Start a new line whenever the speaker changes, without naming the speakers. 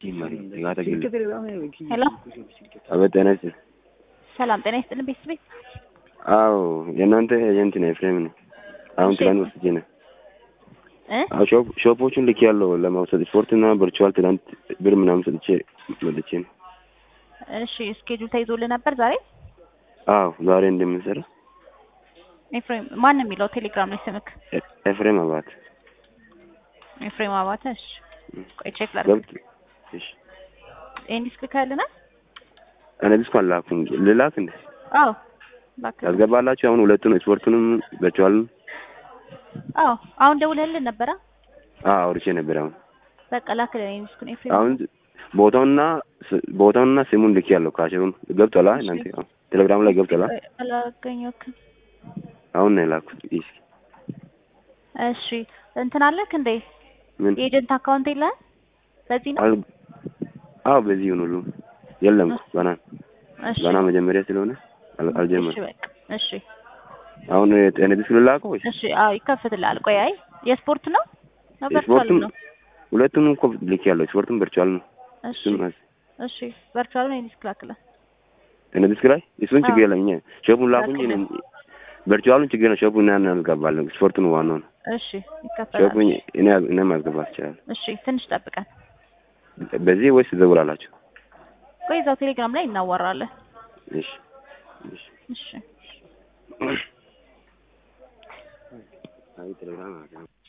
ሄሎ
አቤት ጤና ይስጥልኝ።
ሰላም ጤና ይስጥልን ቤተሰቤ
አዎ የእናንተ ኤጀንት ነው ኤፍሬም ነው። አሁን
እሺ።
ትላንት ወስጄ ነው።
እ
አዎ ሾፕ ሾፖቹን ልክ ያለው ለመውሰድ ስፖርትና ቨርቹዋል ትላንት ብር ምናምን ሰጥቼ መልቼ ነው።
እሺ ስኬጁል ተይዞልህ ነበር ዛሬ
አዎ ዛሬ እንደምንሰራ
ኤፍሬም ማን ነው የሚለው ቴሌግራም ላይ ስምክ
ኤ- ኤፍሬም አባት
ኤፍሬም አባተ እሺ ቆይ ቼክ ላድርግ
ገብት እሺ
ይሄን ዲስክ ልካልናል
እኔ ቢስኩ አላኩም ልላክ እንዴ
አዎ ላክ
ያስገባላችሁ አሁን ሁለቱን ስፖርቱንም ቨርቹዋልን
አዎ አሁን ደውለህልን ነበረ
አዎ አውርቼ ነበር አሁን
በቃ ላክልን ይሄን ዲስኩን ኤፍሬም
አሁን ቦታውና ስ- ቦታውና ስሙን ልክ ያለው ካሽሩን ገብቷላ እናንተ አሁን ቴሌግራም ላይ ገብቷላ
ቆይ፣ አላገኘሁትም
አሁን ነው የላኩት እስኪ
እሺ እንትን አለክ እንዴ
ምን
የኤጀንት አካውንት የለህም በዚህ ነው
አል አዎ በዚህ ይሁን ሁሉ የለም እኮ ገና
እሺ
ገና መጀመሪያ ስለሆነ አል-
እሺ
አልጀመርም
በቃ እሺ
አሁን ጤና ቢስ ልላከው ወይ
እሺ አዎ ይከፍትልሃል ቆይ አይ የስፖርት ነው ነው ቨርቹዋል
ስፖርቱም
ነው
ሁለቱም እኮ ልክ ያለው ስፖርቱም ቨርቹዋል ነው
እሺ
እሱም አስ-
እሺ ቨርቹዋል ነው ዲስክ ላክልን
ጤና ቢስ ላይ እሱን ችግር
አዎ።
የለም እኛ ሾፑን ላኩኝ
ላክልን።
ቨርቹዋሉን ችግር ነው ሾፑን እና እናልገባለን ስፖርቱን ዋናው ነው
እሺ ይከፈላል
ሾፑን እኔ እኔ ማስገባት ይችላል
እሺ ትንሽ ጠብቀን
በዚህ ወይስ ትደውላላችሁ
ቆይ እዛው ቴሌግራም ላይ እናወራለን
እሺ እሺ
እሺ
አይ ቴሌግራም አለ